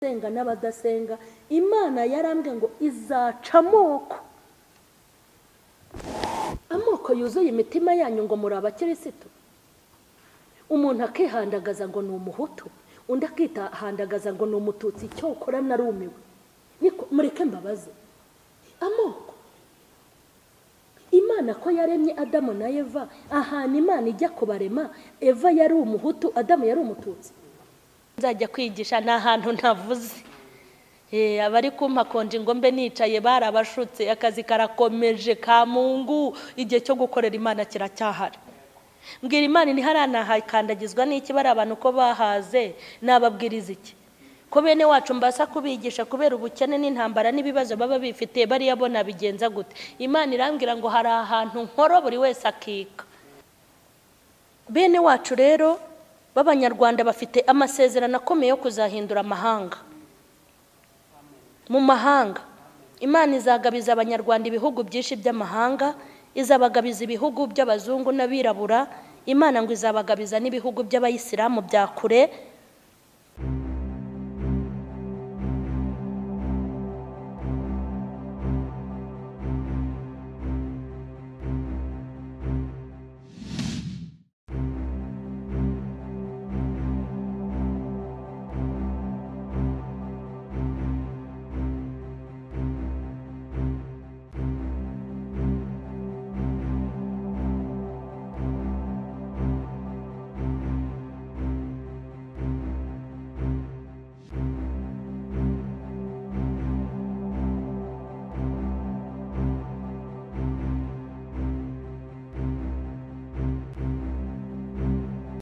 abasenga n'abadasenga imana yarambwiye ngo izaca amoko amoko yuzuye imitima yanyu ngo muri abakirisitu umuntu akihandagaza ngo ni umuhutu undi akitahandagaza ngo ni umututsi icyo ukora narumiwe niko mureke mbabaze amoko imana ko yaremye adamu na eva ahantu imana ijya kubarema eva yari umuhutu adamu yari umututsi nzajya kwigisha ni ahantu ntavuze abari kumpa konje ngo mbe nicaye barabashutse akazi karakomeje ka mungu igihe cyo gukorera imana kiracyahari mbwira imana ntiharanahakandagizwa n'iki bari abantu ko bahaze nababwiriza iki ko bene wacu mbasa kubigisha kubera ubukene n'intambara n'ibibazo baba bifitiye bariya bo nabigenza gute imana irambwira ngo hari ahantu nkora buri wese akika bene wacu rero b'abanyarwanda bafite amasezerano akomeye yo kuzahindura amahanga mu mahanga imana izagabiza abanyarwanda ibihugu byinshi by'amahanga izabagabiza ibihugu by'abazungu n'abirabura imana ngo izabagabiza n'ibihugu by'abayisilamu bya kure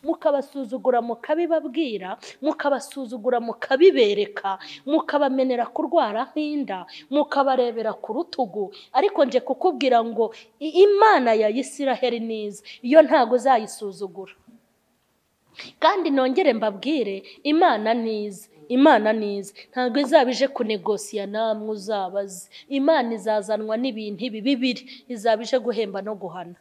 mukabasuzugura mukabibabwira mukabasuzugura mukabibereka mukabamenera kurwara nk'inda mukabarebera ku rutugu ariko nje kukubwira ngo imana ya isiraheli niza iyo ntago uzayisuzugura kandi nongere mbabwire imana niza imana niza ntabwo izaba ije kunegosiya namwe uzabaze imana izazanwa n'ibintu ibi bibiri izaba ije guhemba no guhana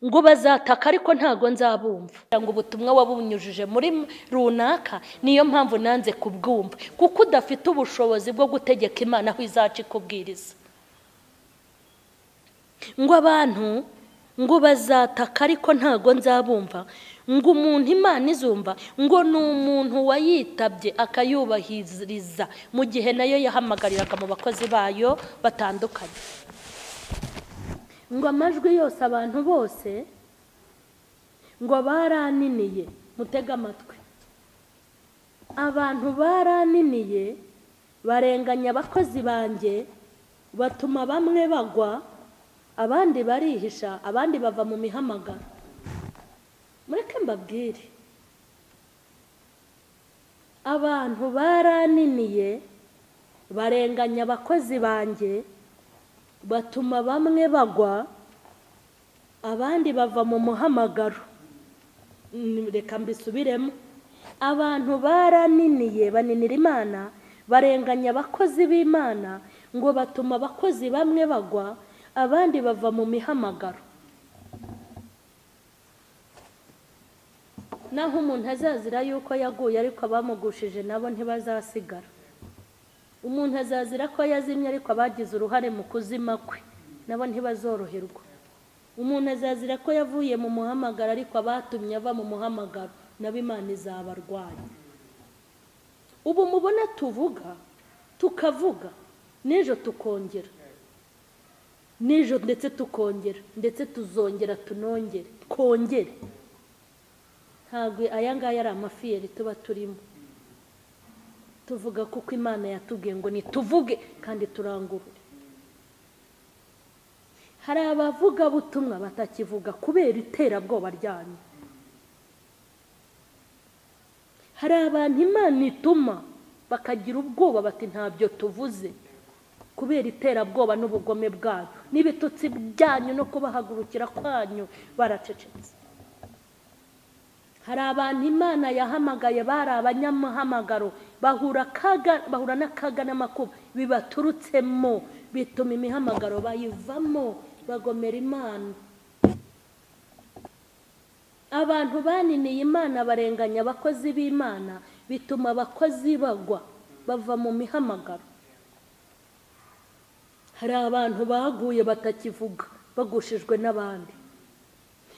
ngo bazataka ariko ntago nzabumva ngo ubutumwa wabunyujije muri runaka niyo mpamvu nanze kubwumva kuko udafite ubushobozi bwo gutegeka imana aho izaca ikubwiriza ngo abantu ngo bazataka ariko ntago nzabumva ngo umuntu imana izumva ngo ni umuntu wayitabye akayubahiriza mu gihe nayo yahamagariraga mu bakozi bayo batandukanye ngo amajwi yose abantu bose ngo baraniniye mutege amatwi abantu baraniniye barenganya abakozi banjye batuma bamwe bagwa abandi barihisha abandi bava mu mihamagaro mureke mbabwire abantu baraniniye barenganya abakozi banjye batuma bamwe bagwa abandi bava mu muhamagaro reka mbisubiremo abantu baraniniye baninira imana barenganya abakozi b'imana ngo batuma abakozi bamwe bagwa abandi bava mu mihamagaro naho umuntu azazira yuko yaguye ariko abamugushije nabo ntibazasigara umuntu azazira ko yazimye ariko abagize uruhare mu kuzima kwe nabo ntibazoroherwa umuntu azazira ko yavuye mu muhamagaro ariko abatumye ava mu muhamagaro nabo imana izabarwanya ubu mubona tuvuga tukavuga n'ejo tukongera n'ejo ndetse tukongera ndetse tuzongera tunongere kongere ntabwo aya ngaya ari amafiyeri tuba turimo tuvuga kuko imana yatubwiye ngo nituvuge kandi turangurure hari abavugabutumwa batakivuga kubera iterabwoba ryanyu hari abantu imana ituma bakagira ubwoba bati ntabyo tuvuze kubera iterabwoba n'ubugome bwanyu n'ibitutsi byanyu no kubahagurukira kwanyu baracecetse hari abantu imana yahamagaye bari abanyamuhamagaro bahura n'akaga n'amakuba bibaturutsemo bituma imihamagaro bayivamo bagomera imana abantu baniniye imana barenganya abakozi b'imana bituma abakozi bagwa bava mu mihamagaro hari abantu baguye batakivuga bagushijwe n'abandi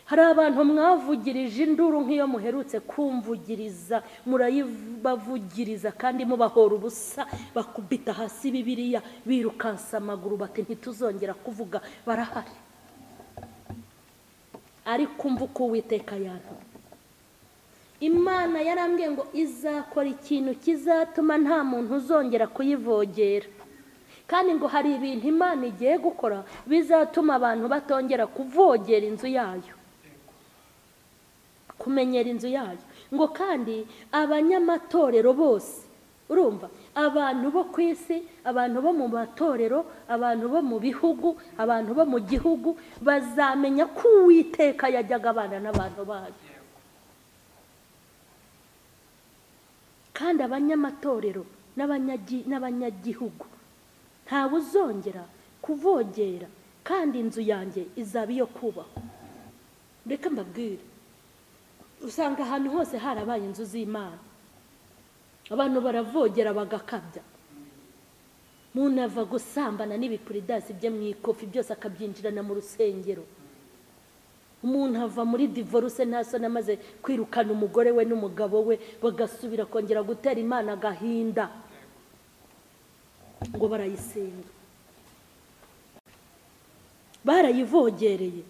hari abantu mwavugirije induru nk'iyo muherutse kumvugiriza murayibavugiriza kandi mubahora ubusa bakubita hasi bibiriya birukansa amaguru bati ntituzongera kuvuga barahari ariko umva uko uwiteka yantu imana yarambwiye ngo izakora ikintu kizatuma nta muntu uzongera kuyivogera kandi ngo hari ibintu imana igiye gukora bizatuma abantu batongera kuvogera inzu yayo kumenyera inzu yayo ngo kandi abanyamatorero bose urumva abantu bo ku isi abantu bo mu matorero abantu bo mu bihugu abantu bo mu gihugu bazamenya ko uwiteka yajyaga abana n'abantu bayo kandi abanyamatorero n'abanyagihugu ntawe uzongera kuvogera kandi inzu yanjye izaba iyo kubahwa reka mbabwire usanga ahantu hose harabaye inzu z'imana abantu baravogera bagakabya umuntu ava gusambana n'ibipuridansi bye mu ikofi byose akabyinjirana mu rusengero umuntu ava muri divorce ntasone amaze kwirukana umugore we n'umugabo we bagasubira kongera gutera imana agahinda ngo barayisenga barayivogereye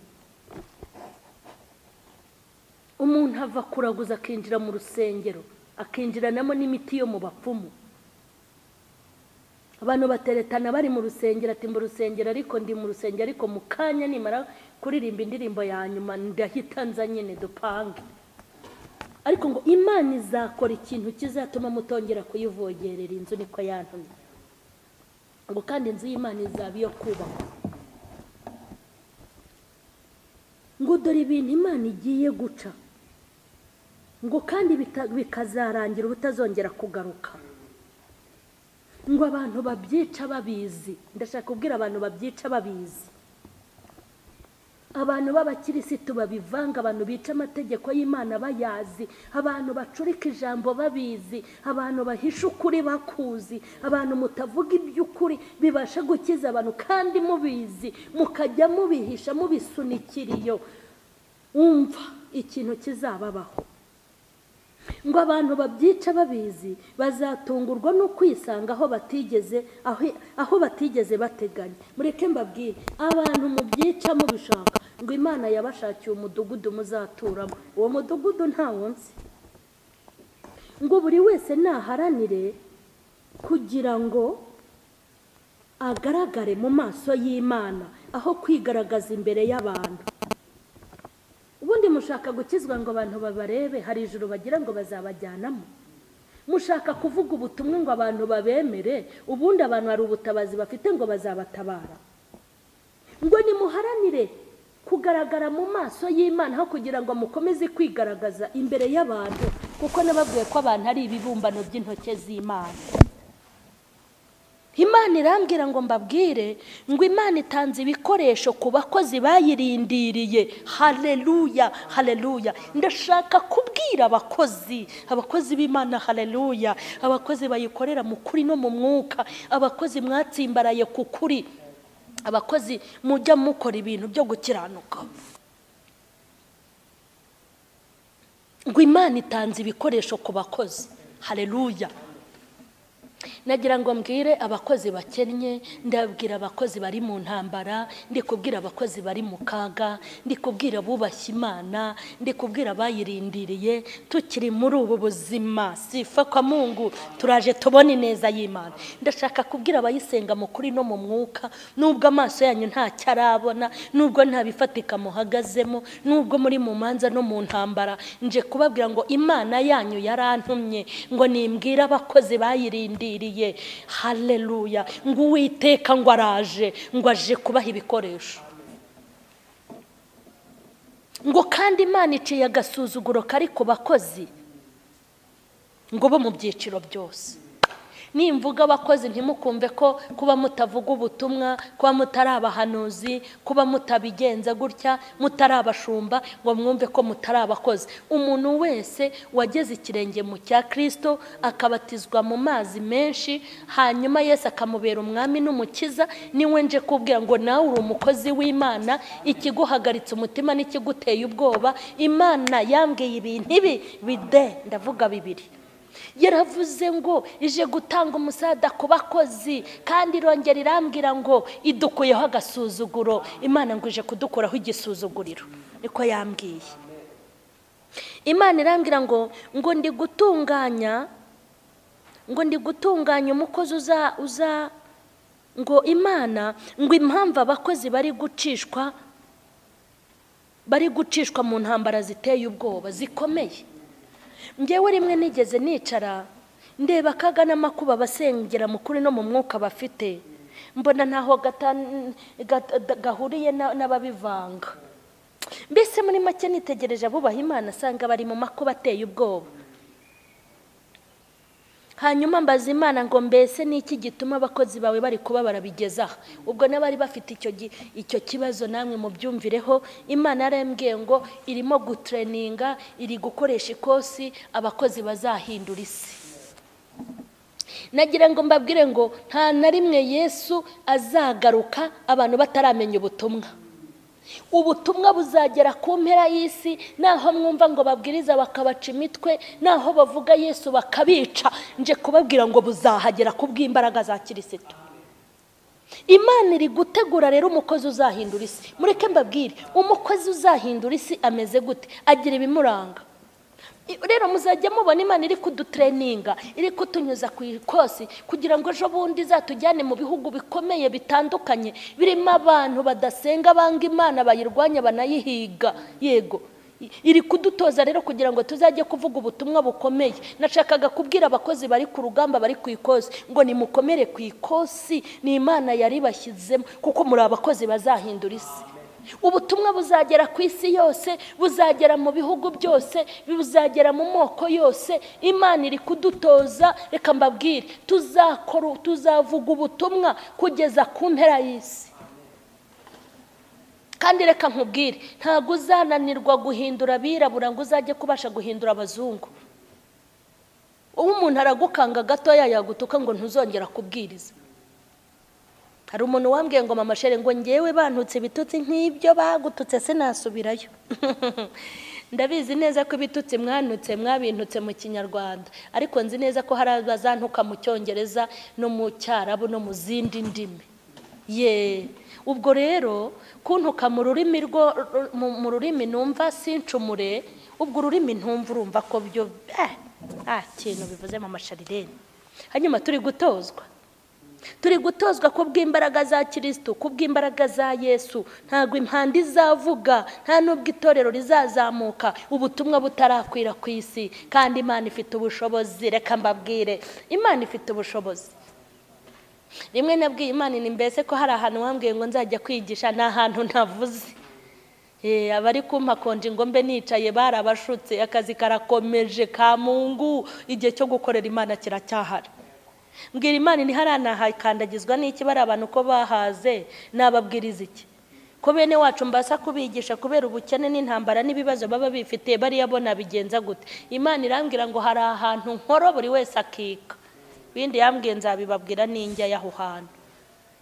umuntu ava kuraguza akinjira mu rusengero akinjiranamo n'imiti yo mu bapfumu abantu bateretana bari mu rusengero ati mu rusengero ariko ndi mu rusengero ariko mu kanya nimara kuririmba indirimbo ya nyuma ndahita nza nyine dupange ariko ngo imana izakora ikintu kizatuma mutongera kuyivogerera inzu niko yantumye ngo kandi inzu y'imana izaba iyo kubakwa ngo dore ibintu imana igiye guca ngo kandi bikazarangira ubutazongera kugaruka ngo abantu babyica babizi ndashaka kubwira abantu babyica babizi abantu b'abakirisitu babivanga abantu bica amategeko y'imana bayazi abantu bacurika ijambo babizi abantu bahisha ukuri bakuzi abantu mutavuga iby'ukuri bibasha gukiza abantu kandi mubizi mukajya mubihisha mubisunikira iyo wumva ikintu kizababaho ngo abantu babyica babizi bazatungurwa no kwisanga aho batigeze aho batigeze bateganya mureke mbabwire abantu mubyica mubishaka ngo imana yabashakiye umudugudu muzaturamo uwo mudugudu ntawunsi ngo buri wese naharanire kugira ngo agaragare mu maso y'imana aho kwigaragaza imbere y'abantu ubundi mushaka gukizwa ngo abantu babarebe hari ijoro bagira ngo bazabajyanamo mushaka kuvuga ubutumwa ngo abantu babemere ubundi abantu hari ubutabazi bafite ngo bazabatabara ngo nimuharanire kugaragara mu maso y'imana aho kugira ngo mukomeze kwigaragaza imbere y'abantu kuko nababwiye ko abantu ari ibibumbano by'intoki z'imana imana irambwira ngo mbabwire ngo imana itanze ibikoresho ku bakozi bayirindiriye hareruya hareruya ndashaka kubwira abakozi abakozi b'imana hareruya abakozi bayikorera mu kuri no mu mwuka abakozi mwatsimbaraye ku kuri abakozi mujya mukora ibintu byo gukiranuka ngo imana itanze ibikoresho ku bakozi hareruya nagira ngo mbwire abakozi bakennye ndabwira abakozi bari mu ntambara ndi kubwira abakozi bari mu kaga ndi kubwira abubashye imana ndi kubwira abayirindiriye tukiri muri ubu buzima sifa kwa mungu turaje tubone ineza y'imana ndashaka kubwira abayisenga mu kuri no mu mwuka nubwo amaso yanyu ntacyo arabona nubwo nta bifatika muhagazemo nubwo muri mu manza no mu ntambara nje kubabwira ngo imana yanyu yarantumye ngo nimbwire abakozi bayirindiriye yarindiriye haleluya ngo uwiteka ngo araje ngo aje kubaha ibikoresho ngo kandi imana iciye agasuzuguro kari ku bakozi ngo bo mu byiciro byose nimvuga abakozi ntimukumve ko kuba mutavuga ubutumwa kuba mutari abahanuzi kuba mutabigenza gutya mutari abashumba ngo mwumve ko mutari abakozi umuntu wese wageze ikirenge mu cya kirisito akabatizwa mu mazi menshi hanyuma Yesu akamubera umwami n'umukiza niwe nje kubwira ngo nawe uri umukozi w'imana ikiguhagaritse umutima n'ikiguteye ubwoba imana yambwiye ibintu ibi bide ndavuga bibiri yaravuze ngo ije gutanga umusada ku bakozi kandi irongera irambwira ngo idukuyeho agasuzuguro imana ngo ije kudukuraho igisuzuguriro niko yambwiye imana irambwira ngo ngo ndi gutunganya ngo ndi gutunganya umukozi uza uza ngo imana ngo impamvu abakozi bari gucishwa bari gucishwa mu ntambara ziteye ubwoba zikomeye ngewe rimwe nigeze nicara ndeba akaga n'amakuba abasengera mukuri no mu mwuka bafite mbona ntaho gahuriye n'ababivanga mbese muri make nitegereje abubaha imana asanga bari mu makuba ateye ubwoba hanyuma mbaza imana ngo mbese ni iki gituma abakozi bawe bari kuba barabigezaho ubwo n'abari bafite icyo kibazo namwe mubyumvireho imana yarambwiye ngo irimo gutereninga iri gukoresha ikosi abakozi bazahindura isi nagira ngo mbabwire ngo nta na rimwe yesu azagaruka abantu bataramenya ubutumwa ubutumwa buzagera ku mpera y'isi naho mwumva ngo babwiriza bakabaca imitwe naho bavuga yesu bakabica nje kubabwira ngo buzahagera ku bw'imbaraga za kirisitu imana iri gutegura rero umukozi uzahindura isi mureke mbabwire umukozi uzahindura isi ameze gute agira ibimuranga rero muzajya mubona imana iri kudutereninga iri kutunyuza ku ikosi kugira ngo ejo bundi izatujyane mu bihugu bikomeye bitandukanye birimo abantu badasenga banga imana bayirwanya banayihiga yego iri kudutoza rero kugira ngo tuzajye kuvuga ubutumwa bukomeye nashakaga kubwira abakozi bari ku rugamba bari ku ikosi ngo nimukomere ku ikosi ni imana yari bashyizemo kuko muri abakozi bazahindura isi ubutumwa buzagera ku isi yose buzagera mu bihugu byose buzagera mu moko yose imana iri kudutoza reka mbabwire tuzakora tuzavuga ubutumwa kugeza ku mpera y'isi kandi reka nkubwire ntabwo uzananirwa guhindura abirabura ngo uzajye kubasha guhindura abazungu uwo umuntu aragukanga gatoya yagutuka ngo ntuzongera kubwiriza hari umuntu wambwiye ngo mama shere ngo ngewe bantutse ibitutsi nk'ibyo bagututse sinasubirayo ndabizi neza ko ibitutsi mwanutse mwabintutse mu kinyarwanda ariko nzi neza ko hari abazantuka mu cyongereza no mu cyarabu no mu zindi ndimi ye ubwo rero kuntuka mu rurimi rwo mu rurimi numva sincumure ubwo ururimi ntumva urumva ko byo nta kintu bivuze mu masharirene hanyuma turi gutozwa turi gutozwa ku bw'imbaraga za kirisitu ku bw'imbaraga za yesu ntabwo impanda izavuga nta n'ubwo itorero rizazamuka ubutumwa butarakwira ku isi kandi imana ifite ubushobozi reka mbabwire imana ifite ubushobozi rimwe nabwiye imana ni mbese ko hari ahantu wambwiye ngo nzajya kwigisha ni ahantu ntavuze abari kumpa konje ngo mbe nicaye barabashutse akazi karakomeje ka mungu igihe cyo gukorera imana kiracyahari mbwira imana ntiharanahakandagizwa n'iki bari abantu ko bahaze nababwiriza iki ko bene wacu mbasa kubigisha kubera ubukene n'intambara n'ibibazo baba bifitiye bariya bo nabigenza gute imana irambwira ngo hari ahantu nkoro buri wese akika ibindi yambwiye nzabibabwira n'injya y'aho hantu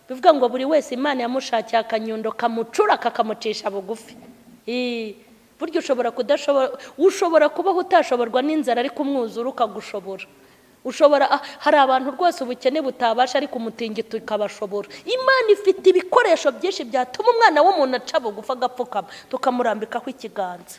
bivuga ngo buri wese imana yamushakiye akanyundo kamucura kakamucisha bugufi burya ushobora kudashobora ushobora kubaho utashoborwa n'inzara ariko umwuzura ukagushobora ushobora hari abantu rwose ubukene butabasha ariko umutingito ukabashobora imana ifite ibikoresho byinshi byatuma umwana w'umuntu aca bugufa agapfukama tukamurambikaho ikiganza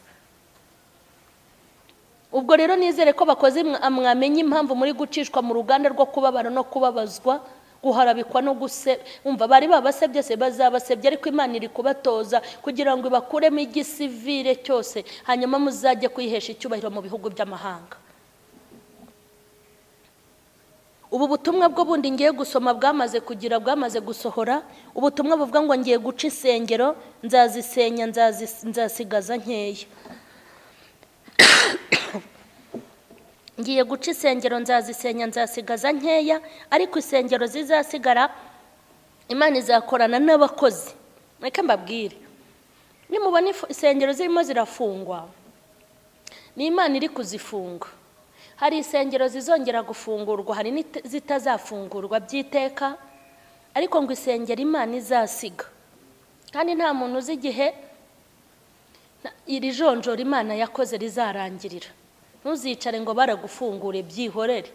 ubwo rero nizere ko bakoze mwamenya impamvu muri gucishwa mu ruganda rwo kubabara no kubabazwa guharabikwa no guse umva bari babasebye se bazabasebye ariko imana iri kubatoza kugira ngo ibakuremo igisivire cyose hanyuma muzajye kwihesha icyubahiro mu bihugu by'amahanga ubu butumwa bwo bundi ngiye gusoma bwamaze kugira bwamaze gusohora ubutumwa buvuga ngo ngiye guca insengero nzazisenya nzasigaza nkeya ngiye guca insengero nzazisenya nzasigaza nkeya ariko insengero zizasigara imana izakorana n'abakozi reka mbabwire nimubona ifu- insengero zirimo zirafungwa ni imana iri kuzifunga hari insengero zizongera gufungurwa hari n'izitazafungurwa by'iteka ariko ngo isengero imana izasiga kandi nta muntu uzi igihe na- iri jonjora imana yakoze rizarangirira ntuzicare ngo baragufungure byihorere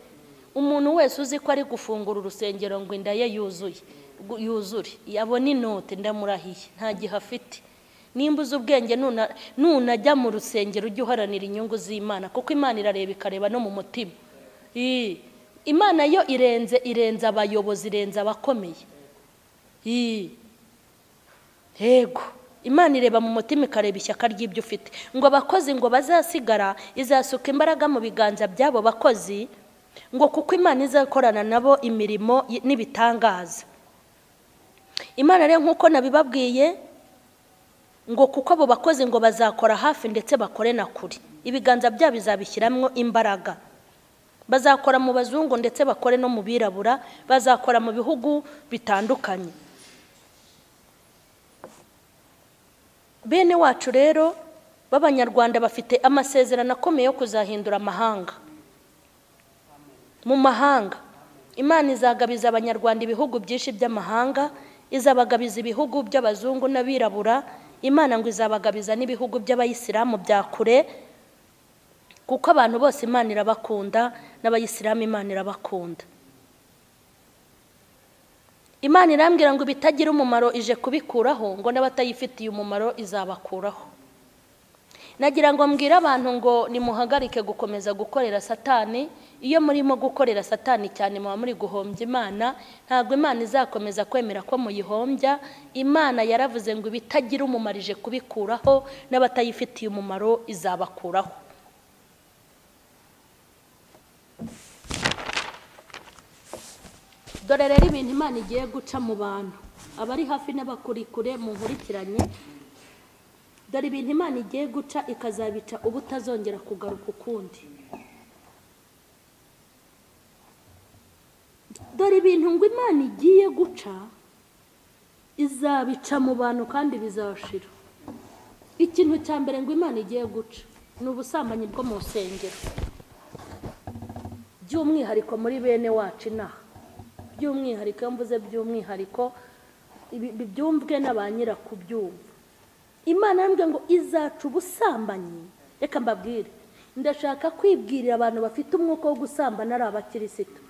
umuntu wese uzi ko ari gufungura urusengero ngo inda ye yuzuye gu- yuzure yabona inote ndamurahiye nta gihe afite nimba uzi ubwenge nuna- nunajya mu rusengero ujye uharanira inyungu z'imana kuko imana irareba ikareba no mu mutima Ii. imana yo irenze irenze abayobozi irenze abakomeye Ii. Yego. Imana ireba mu mutima ikareba ishyaka ry'ibyo ufite. Ngo abakozi ngo bazasigara izasuka imbaraga mu biganza by'abo bakozi, ngo kuko Imana izakorana nabo imirimo y- n'ibitangaza. Imana rero nk'uko nabibabwiye, ngo kuko abo bakozi ngo bazakora hafi ndetse bakore na kure. Ibiganza byabo bizabishyiramo imbaraga. Bazakora mu bazungu ndetse bakore no mu birabura, bazakora mu bihugu bitandukanye. bene wacu rero b'abanyarwanda bafite amasezerano akomeye yo kuzahindura amahanga mu mahanga imana izagabiza abanyarwanda ibihugu byinshi by'amahanga izabagabiza ibihugu by'abazungu n'abirabura imana ngo izabagabiza n'ibihugu by'abayisilamu bya kure kuko abantu bose imana irabakunda n'abayisilamu imana irabakunda imana irambwira ngo ibitagira umumaro ije kubikuraho ngo n'abatayifitiye umumaro izabakuraho nagira ngo mbwire abantu ngo nimuhagarike gukomeza gukorera satani iyo murimo gukorera satani cyane muba muri guhombya imana ntabwo imana izakomeza kwemera ko muyihombya imana yaravuze ngo ibitagira umumaro ije kubikuraho n'abatayifitiye umumaro izabakuraho dore rero ibintu imana igiye guca mu bantu abari hafi n'abakurikure mu nkurikiranye dore ibintu imana igiye guca ikazabica ubutazongera kugaruka ukundi dore ibintu ngo imana igiye guca izabica mu bantu kandi bizashira ikintu cya mbere ngo imana igiye guca ni ubusambanyi bwo mu rusengero by'umwihariko muri bene wacu inaha by'umwihariko iyo mvuze by'umwihariko ibi- ibi byumvwe na ba nyirakubyumva imana yambwiye ngo izaca ubusambanyi reka mbabwire ndashaka kwibwirira abantu bafite umwuka wo gusambana ari abakirisitu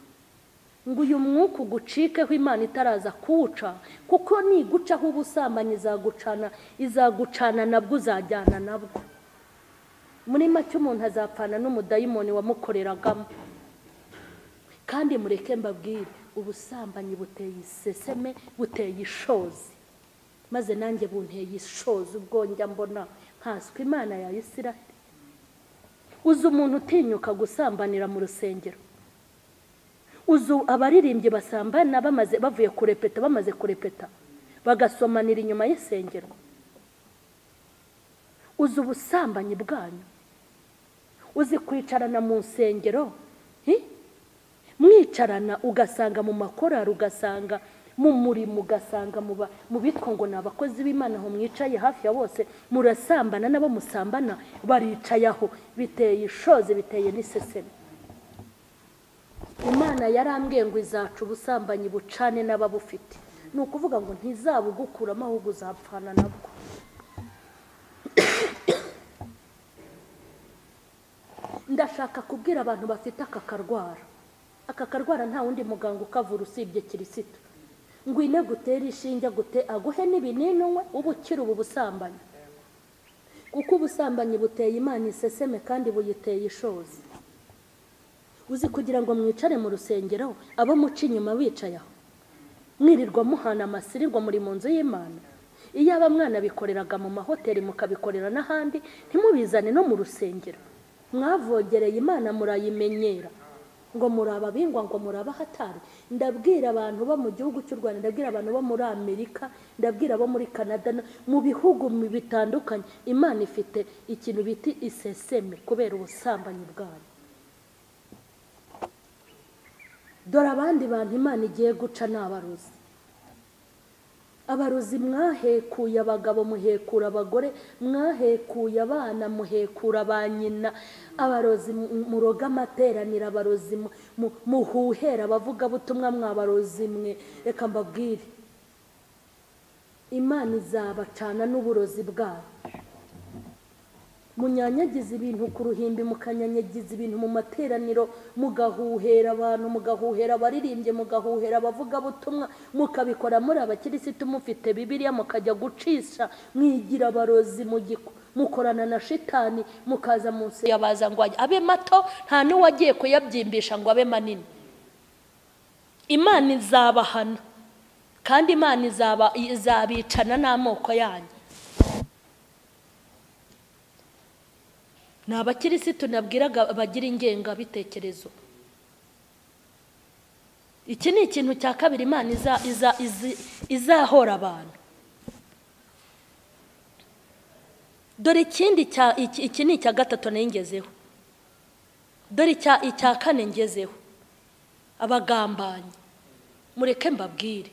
ngo uyu mwuka ugucikeho imana itaraza kuwuca kuko nigucaho ubusambanyi izagucana izagucana nabwo uzajyana nabwo muri make umuntu azapfana n'umudayimoni wamukoreragamo kandi mureke mbabwire ubusambanyi buteye iseseme buteye ishozi maze nanjye bunteye ishozi ubwo njya mbona nkaswe imana ya isiraheli uzi umuntu utinyuka gusambanira mu rusengero uzi abaririmbyi basambana bamaze bavuye kurepeta bamaze kurepeta bagasomanira inyuma y'isengero uzi ubusambanyi bwanyu uzi kwicarana mu nsengero hi? mwicarana ugasanga mu makorari ugasanga mu murimo ugasanga mu ba- mu bitwa ngo ni abakozi b'imana aho mwicaye hafi ya bose murasambana n'abo musambana baricaye aho biteye ishozi biteye n'iseseme imana yarambwiye ngo izaca ubusambanyi bucane n'ababufite ni ukuvuga ngo ntizabugukuramo ahubwo uzapfana nabwo ndashaka kubwira abantu bafite aka karwara aka karwara nta wundi muganga ukavura usibye kirisitu ngwine gutere ishinge gute aguhe n'ibinini unywe uba ukira ubu busambanyi kuko ubusambanyi buteye imana iseseme kandi buyiteye ishozi uzi kugira ngo mwicare mu rusengero abo muca inyuma bicaye aho mwirirwa muhana amasiri ngo muri mu nzu y'imana iyo aba mwana bikoreraga mu mahoteli mukabikorera n'ahandi ntimubizane no mu rusengero mwavogereye imana murayimenyera ngo muri ababingwa ngo muri abahatari ndabwira abantu bo mu gihugu cy'u rwanda ndabwira abantu bo muri amerika ndabwira abo muri canada no- mu bihugu mi- bitandukanye imana ifite ikintu bita iseseme kubera ubusambanyi bwayo dore abandi bantu imana igiye guca ni abarozi abarozi mwahekuye abagabo muhekura abagore mwahekuye abana muhekura ba nyina abarozi muroga amateraniro abarozi muhuhera abavugabutumwa mwabarozi mwe reka mbabwire imana izabacana n'uburozi bwabo munyanyagiza ibintu ku ruhimbi mukanyanyagiza ibintu mu materaniro mugahuhera abantu mugahuhera abaririmbyi mugahuhera abavugabutumwa mukabikora muri abakirisitu mufite bibiliya mukajya gucisha mwigira abarozi mu giko mukorana na shitani mukaza munsi yabaza ngo abe mato nta n'uwagiye kuyabyimbisha ngo abe manini imana izabahana kandi imana izabicana n'amoko yanyu ni abakirisitu nabwiraga bagira ingengabitekerezo iki ni ikintu cya kabiri imana izahora abantu dore ikindi iki ni icya gatatu ngenzeho dore icya kane ngezeho abagambanyi mureke mbabwire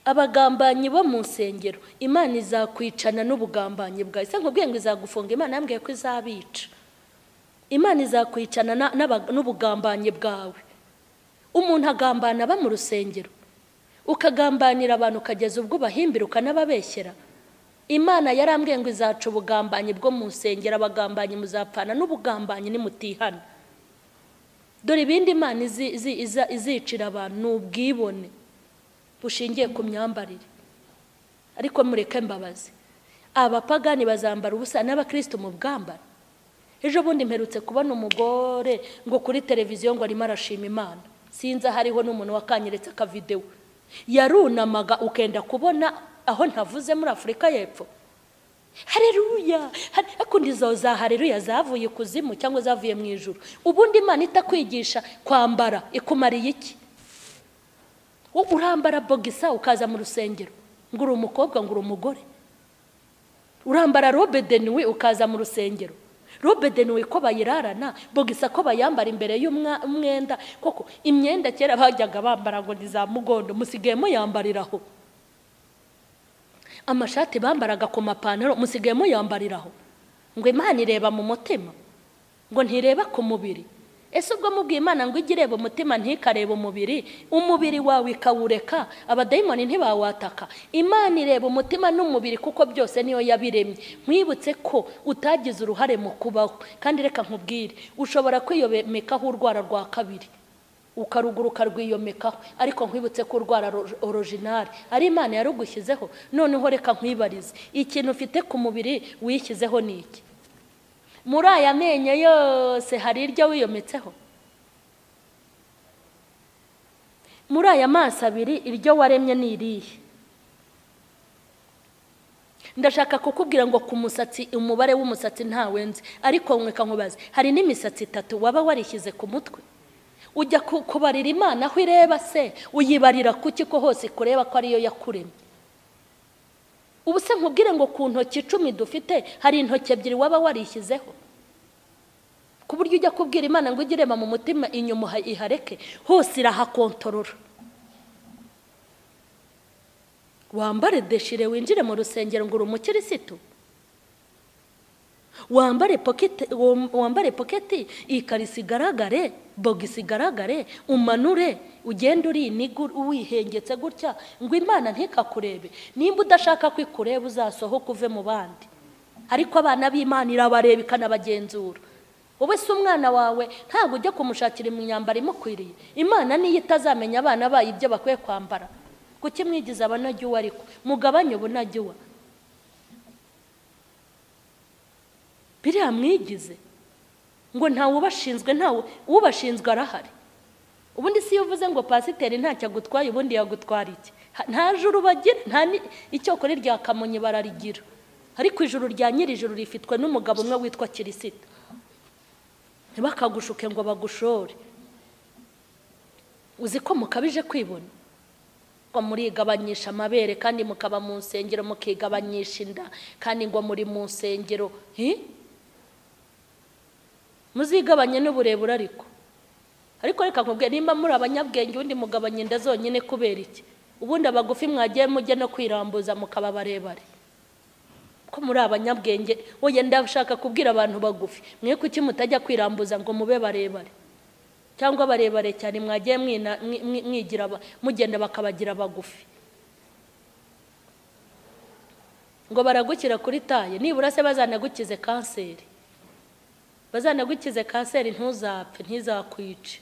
abagambanyi bo mu nsengero imana izakwicana n'ubugambanyi bwawe se nkubwiye ngo izagufunga imana yambwiye ko izabica imana izakwicana n'ubugambanyi bwawe umuntu agambana aba mu rusengero ukagambanira abantu ukageza ubwo ubahimbira ukanababeshyera imana yarambwiye ngo izaca ubugambanyi bwo mu nsengero abagambanyi muzapfana n'ubugambanyi nimutihana dore ibindi imana izicira abantu ni ubwibone bushingiye ku myambarire ariko mureke mbabazi abapagani bazambara ubusa n'abakirisitu mu bwambara ejo bundi mperutse kubona umugore ngo kuri televiziyo ngo arimo arashima imana sinzi aho ariho n'umuntu wakanyeretse akavidewo yarunamaga ukenda kubona aho ntavuze muri afurika y'epfo hareruya hakundi izo za hareruya zavuye ikuzimu cyangwa zavuye mu ijoro ubundi imana itakwigisha kwambara ikumariye iki urambara bogisa ukaza mu rusengero ngo uri umukobwa ngo uri umugore urambara robe deniwe ukaza mu rusengero robe deniwe ko bayirarana bogisa ko bayambara imbere y'umwenda koko imyenda kera bajyaga bambara ngo ni za mugondo musigaye muyambariraho amashati bambaraga ku mapantaro musigaye muyambariraho ngo imana ireba mu mutima ngo ntireba ku mubiri ese ubwo mubwiye imana ngo ijye ireba umutima ntikarebe umubiri umubiri wawe ikawureka abadayimoni ntibawataka imana ireba umutima n'umubiri kuko byose niyo yabiremye mwibutse ko utagize uruhare mu kubaho kandi reka nkubwire ushobora kwiyomekaho urwara rwa kabiri ukaruguruka rwiyomekaho ariko nkwibutse ko urwara orojinari ari imana yarugushyizeho noneho reka nkwibarize ikintu ufite ku mubiri wishyizeho ni iki muri aya menyo yose hari iryo wiyometseho muri aya maso abiri iryo waremye ni irihe ndashaka kukubwira ngo ku musatsi umubare w'umusatsi ntawenze ariko mweka nkubaze hari n'imisatsi itatu waba warishyize ku mutwe ujya kubarira imana aho ireba se uyibarira ku ko hose kureba ko ariyo yakuremye ubu se nkubwire ngo ku ntoki icumi dufite hari intoki ebyiri waba warishyizeho ku buryo ujya kubwira imana ngo ujye ireba mu mutima inyuma ihareke hose irahakontorora wambare deshire winjire mu rusengero ngo uri umukirisitu wambare poketi ikarisi igaragare bogisi igaragare umanure ugenda uri iniga wihengetse gutya ngo imana ntikakurebe nimba udashaka ko ikureba uzasohoke uve mu bandi ariko abana b'imana irabareba ikanabagenzura wowe si umwana wawe ntabwo ujya kumushakira imyambaro imukwiriye imana niyo itazamenya abana bayo ibyo bakwiye kwambara kuki mwigize abanajyiwe ariko mugabanye ubunajyiwe biriya mwigize ngo ntawe ubashinzwe ntawe ubashinzwe arahari ubundi si iyo uvuze ngo pasiteri ntacyo agutwaye ubundi yagutwara iki nta juru bagira nta icyo kora irya kamonyi bararigira ariko ijuru rya nyirijuru rifitwe n'umugabo umwe witwa kirisita ntibakagushuke ngo bagushore uzi ko mukabije kwibona ngo murigabanyisha amabere kandi mukaba mu nsengero mukigabanyisha inda kandi ngo muri mu nsengero muzigabanye n'uburebure ariko ariko reka nkubwire nimba muri abanyabwenge ubundi mugabanye inda zonyine kubera iki ubundi abagufi mwagiye mujya no kwirambuza mukaba barebare ko muri abanyabwenge wowe ndashaka kubwira abantu bagufi mwe kuki mutajya kwirambuza ngo mube barebare cyangwa barebare cyane mwagiye mwigira mugenda bakabagira bagufi ngo baragukira kuri taye nibura se bazanagukize kanseri bazanagukize kanseri ntuzapfe ntizakwice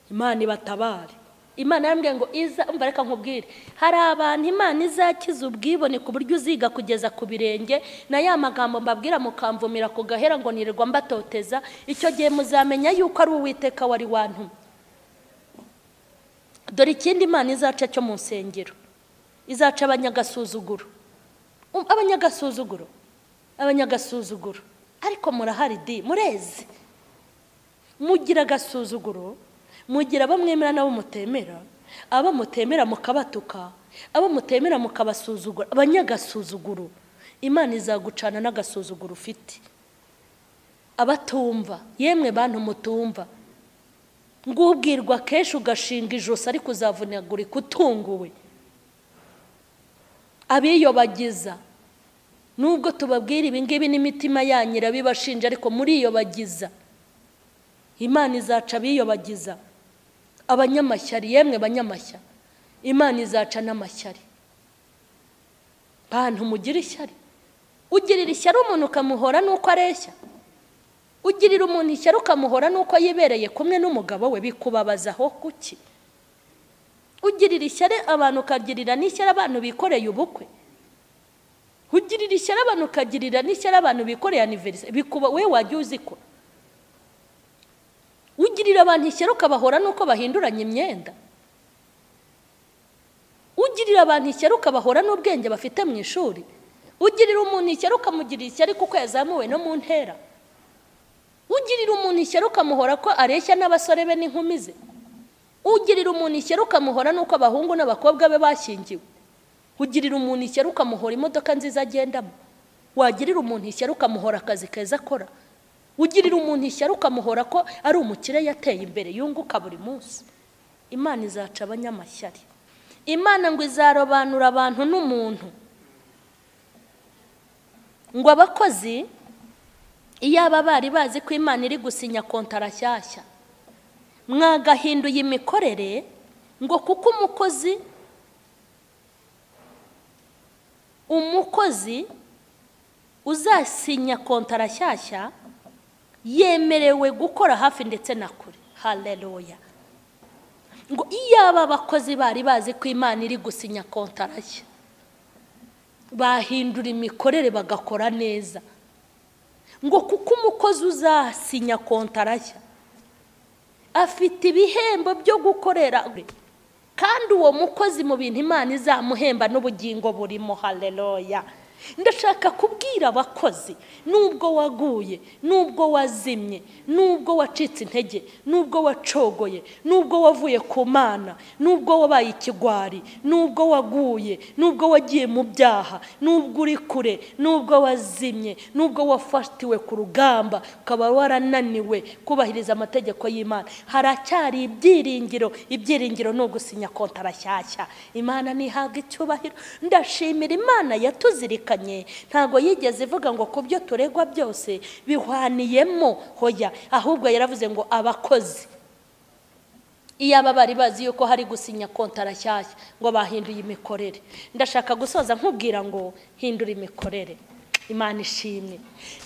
imana ibatabare imana yambwiye ngo iza umva reka nkubwire hari abantu imana izakiza ubwibone ku buryo uziga kugeza ku birenge na ya magambo mbabwira mukamvumira ku gahera ngo nirirwa mbatoteza icyo gihe muzamenya yuko ari uwiteka wari wantumye dore ikindi imana izaca cyo mu nsengero izaca abanyagasuzuguro abanyagasuzuguro abanyagasuzuguro ariko murahari di murezi mugira agasuzuguro mugira abamwemera n'abo mutemera abo mutemera mukabatuka abo mutemera mukabasuzugura abanyagasuzuguro imana izagucana n'agasuzuguro ufite abatumva yemwe bantu mutumva ngubwirwa kenshi ugashinga ijosi ariko uzavunagurika utunguwe abiyobagiza nubwo tubabwira ibingibi n'imitima yanyu irabibashinja ariko muriyobagiza imana izaca abiyobagiza abanyamashyari yemwe banyamashya imana izaca n'amashyari bantu mugira ishyari ugirira ishyari umuntu ukamuhora n'uko areshya ugirira umuntu ishyari ukamuhora n'uko yibereye kumwe n'umugabo we bikubabazaho kuki ugirira ishyari abantu ukagirira n'ishyari abantu bikoreye ubukwe ugirira ishyari abantu ukagirira n'ishyari abantu bikoreye aniveriseri bikuba we wajya uziko ugirira abantu ishyari ukabahora n'uko bahinduranya imyenda ugirira abantu ishyari ukabahora n'ubwenge bafite mu ishuri ugirira umuntu ishyari ukamugirira ishyari kuko yazamuwe no mu ntera ugirira umuntu ishyari ukamuhora ko areshya n'abasore be n'inkumi ze ugirira umuntu ishyari ukamuhora n'uko abahungu n'abakobwa be bashyingiwe ugirira umuntu ishyari ukamuhora imodoka nziza agendamo wagirira umuntu ishyari ukamuhora akazi keza akora ugirira umuntu ishyari ukamuhora ko ari umukire yateye imbere yunguka buri munsi imana izaca abanyamashyari imana ngo izarobanura abantu n'umuntu ngo abakozi iyaba bari bazi ko imana iri gusinya kontara shyashya mwagahinduye imikorere ngo kuko umukozi umukozi uzasinya kontara shyashya yemerewe gukora hafi ndetse na kure hareruya ngo iyaba abakozi bari bazi ko imana iri gusinya kontara nshya bahindura imikorere bagakora neza ngo kuko umukozi uzasinya kontara nshya afite ibihembo byo gukorera kandi uwo mukozi mu bintu imana izamuhemba n'ubugingo burimo hareruya ndashaka kubwira abakozi nubwo waguye nubwo wazimye nubwo wacitse intege nubwo wacogoye nubwo wavuye ku mana nubwo wabaye ikigwari nubwo waguye nubwo wagiye mu byaha nubwo uri kure nubwo wazimye nubwo wafatiwe ku rugamba ukaba warananiwe kubahiriza amategeko y'imana haracyari ibyiringiro ibyiringiro ni ugusinya kontara shyashya imana ntihabwe icyubahiro ndashimira imana yatuzirika ntabwo yigeze ivuga ngo ku byo turegwa byose bihwaniyemo hoya ahubwo yaravuze ngo abakozi iyaba bari bazi yuko hari gusinya kontara shyashya ngo bahinduye imikorere ndashaka gusoza nkubwira ngo hindura imikorere imana ishimwe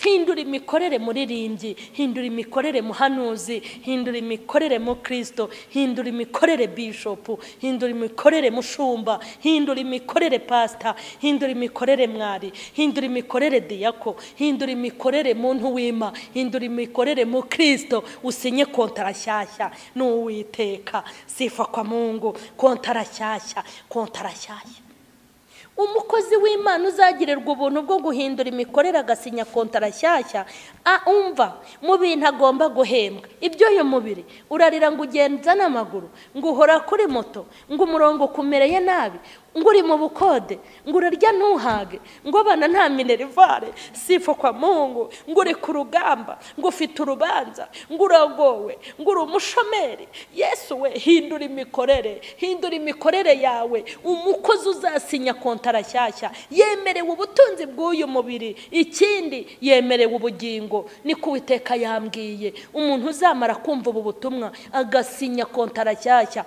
hindura imikorere muririmbyi hindura imikorere muhanuzi hindura imikorere mu kirisito hindura imikorere bishopu hindura imikorere mushumba hindura imikorere pasita hindura imikorere mwari hindura imikorere diyako hindura imikorere muntu wima hindura imikorere mu kirisito usinye kontara shyashya n'uwiteka sifa kwa mungu kontara shyashya kontara shyashya umukozi w'imana uzagirirwa ubuntu bwo guhindura imikorere agasinya kontara nshyashya umva mu bintu agomba guhembwa iby'uyu mubiri urarira ngo ugenza n'amaguru ngo uhora kuri moto ngo umurongo ukumereye nabi ngo uri mu bukode ngo urarya ntuhage ngo abana nta minerivare sifa kwa mungu ngo uri ku rugamba ngo ufite urubanza ngo uragowe ngo uri umushomeri yesu we hindura imikorere hindura imikorere yawe umukozi uzasinya kontara nshyashya yemerewe ubutunzi bw'uyu mubiri ikindi yemerewe ubugingo niko uwiteka yambwiye umuntu uzamara kumva ubu butumwa agasinya kontara nshyashya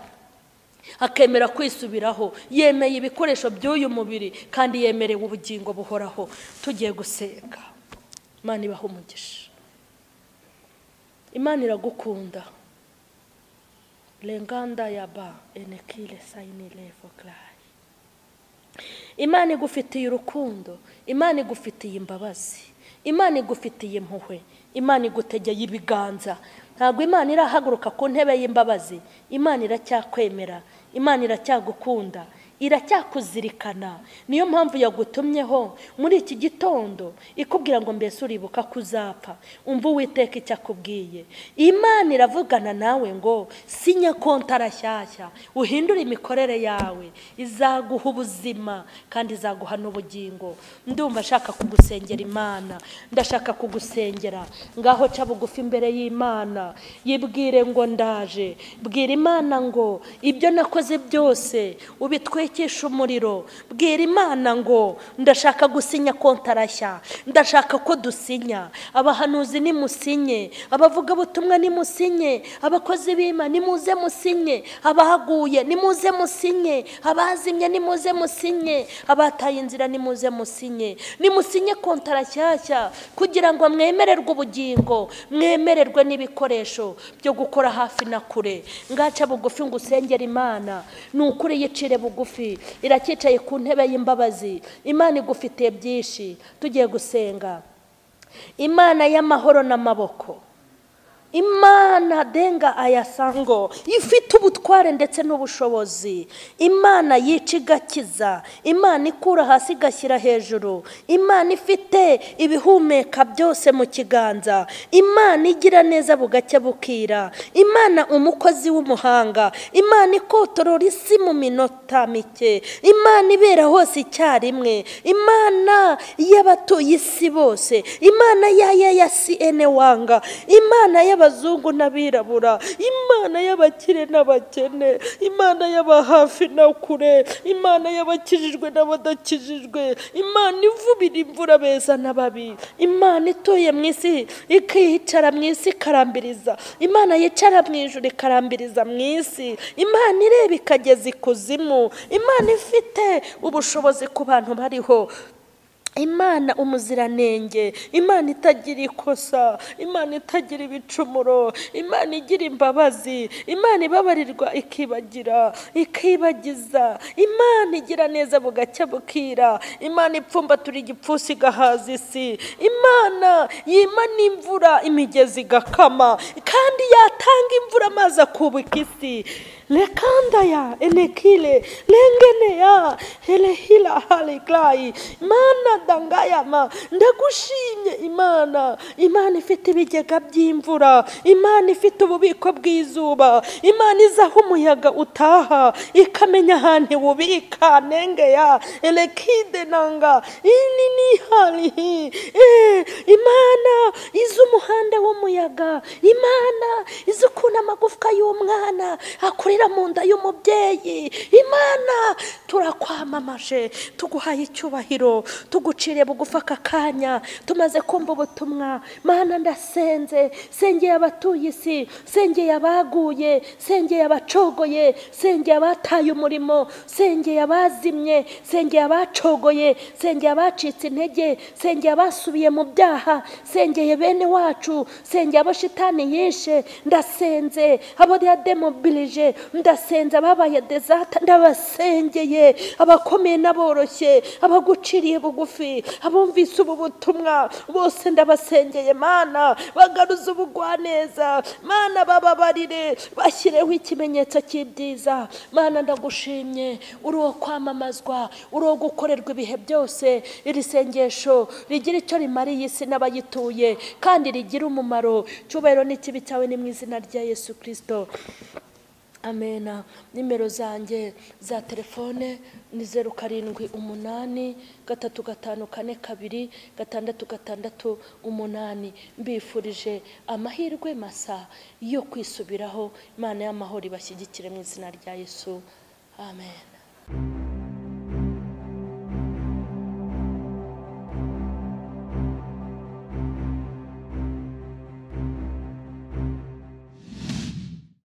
akemera kwisubiraho yemeye ibikoresho by'uyu mubiri kandi yemerewe ubugingo buhoraho tugiye gusenga imana ibaha umugisha imana iragukunda renganda ya ba enekire sayini revo garayi imana igufitiye urukundo imana igufitiye imbabazi imana igufitiye impuhwe imana igutegeye ibiganza ntabwo imana irahaguruka ku ntebe y'imbabazi imana iracyakwemera imana iracyagukunda iracyakuzirikana niyo mpamvu yagutumyeho muri iki gitondo ikubwira ngo mbese uribuka ko uzapfa umva uwiteka icyo akubwiye imana iravugana nawe ngo sinya kontara nshyashya uhindure imikorere yawe izaguha ubuzima kandi izaguha n'ubugingo ndumva ashaka kugusengera imana ndashaka kugusengera ngaho ca bugufi imbere y'imana yibwire ngo ndaje bwira imana ngo ibyo nakoze byose ubitwe twekesha umuriro bwira imana ngo ndashaka gusinya kontarashya ndashaka ko dusinya abahanuzi nimusinye abavugabutumwa nimusinye abakozi b'ima nimuze musinye abahaguye nimuze musinye abazimye nimuze musinye abataye inzira nimuze musinye nimusinye kontarashyashya kugira ngo mwemererwe ubugingo mwemererwe n'ibikoresho byo gukora hafi na kure ngaca bugufi ngo usengere imana ni ukuri yicire bugufi bugufi iracyicaye ku ntebe y'imbabazi imana igufitiye byinshi tugiye gusenga imana y'amahoro n'amaboko imana denga ayasango ifite ubutware ndetse n'ubushobozi imana yica igakiza imana ikura hasi igashyira hejuru imana ifite ibihumeka byose mu kiganza imana igira neza bugacya bukira imana umukozi w'umuhanga imana ikotorora isi mu minota mike imana ibera hose icyarimwe imana y'abatuye isi bose imana y'aya ya siyene wanga imana y'aba abazungu n'abirabura imana y'abakire n'abakene imana y'abahafi na kure imana y'abakijijwe n'abadakijijwe imana ivubira imvura beza n'ababi imana ituye mu isi ikicara mu isi ikarambiriza imana yicara mu ijoro ikarambiriza mu isi imana ireba ikageza ikuzimu imana ifite ubushobozi ku bantu bariho imana umuziranenge imana itagira ikosa imana itagira ibicumuro imana igira imbabazi imana ibabarirwa ikibagira ikibagiza imana igira neza bugacya bukira imana ipfumbatura igipfunsi igahaza isi imana yima n'imvura imigezi igakama kandi yatanga imvura amazi akubika isi lekandaya enekile lengeneya helehila haligayi mana dangayama ndagushimye imana imana ifite ibigega by'imvura imana ifite ububiko bw'izuba imana izaho umuyaga utaha ikamenya ahantu iwubika nengeya elekide nanga ini ni halihi Eh, imana izi umuhanda w'umuyaga imana izi ukuntu amagufwa y'umwana akure kurira mu nda y'umubyeyi imana turakwamamaje tuguhaye icyubahiro tuguciriye bugufa aka kanya tumaze kumva ubutumwa mana ndasenze sengeye abatuye isi sengeye abaguye sengeye abacogoye sengeye abataye umurimo sengeye abazimye sengeye abacogoye sengeye abacitse intege sengeye abasubiye mu byaha sengeye bene wacu sengeye abashitani yishe ndasenze abo demobilije ndasenze ababaye dezata ndabasengeye boroshye abakomeye n'aboroshye abaguciriye bugufi abumvise ubu butumwa bose ndabasengeye mana bagaruze ubugwaneza mana bababarire bashyireho ikimenyetso cy'ibyiza mana ndagushimye uri uwo kwamamazwa uri uwo gukorerwa ibihe byose iri sengesho rigira icyo rimariye isi n'abayituye kandi rigira umumaro cyubahiro n'ikibi cyawe ni mu izina rya yesu kirisito amena nimero zanjye za telefone ni zeru karindwi umunani gatatu gatanu kane kabiri gatandatu gatandatu umunani mbifurije amahirwe masa yo kwisubiraho imana y'amahoro ibashyigikire mu izina rya yesu amen